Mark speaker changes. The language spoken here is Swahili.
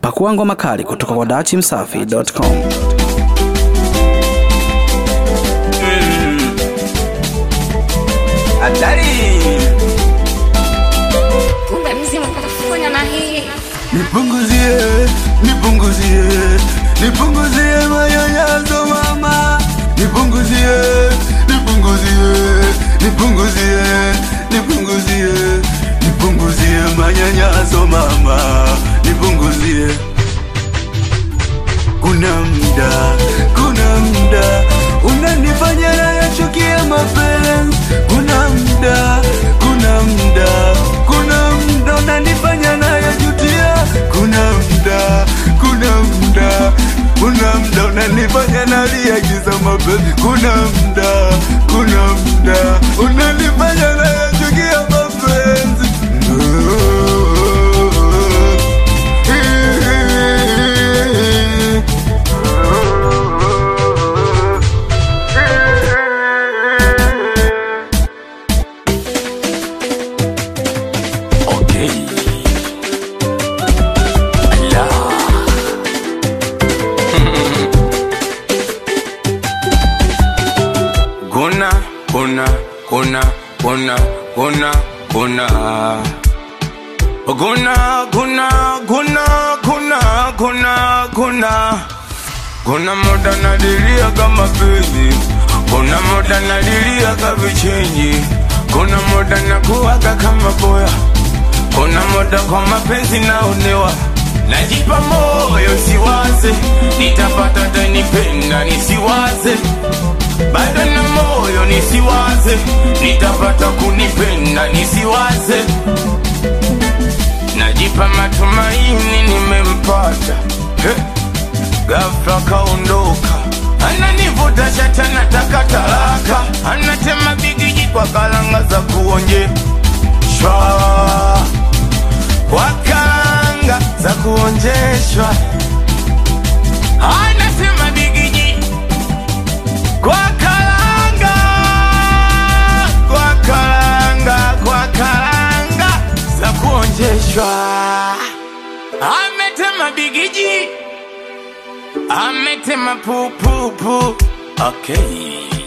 Speaker 1: Pakua ngoma kali kutoka kwa dachimsafi.com.
Speaker 2: Hatari.
Speaker 3: kumbe mzimu kafanya na hii
Speaker 2: Nipunguzie, nipunguzie, nipunguzie manyanyaso mama. Nipunguzie, nipunguzie, nipunguzie, nipunguzie, nipunguzie manyanyaso mama. Nipunguzie. Kuna mda, kuna mda unanifanya nayachukie mapenzi. Kuna mda, kuna mda, kuna mda unanifanya nayajutia. Kuna mda, kuna mda, kuna mda unanifanya nalia giza mapenzi. Kuna mda, kuna mda unanifanya nayachukia mapenzi. Okay. Guna, guna, guna, guna, guna, guna. Guna, guna, guna, guna, guna, guna. Kuna muda nadilia kama penzi, kuna muda nadilia kama vichenji, kuna muda nakuwaga kama boya, kuna muda kwa mapenzi naonewa, najipa moyo siwaze, nitapata tanipenda nisiwaze, bado na moyo nisiwaze, nitapata kunipenda nisiwaze, najipa matumaini nimempata hey. Ghafla kaondoka, ananivuta shati, anataka talaka, anatema bigiji kwa kalanga za kuonjeshwa, kwa kalanga za kuonjeshwa, anasema bigiji kwa kalanga, kwa kalanga, kwa kalanga za kuonjeshwa, ametema bigiji ametema pupupu okay.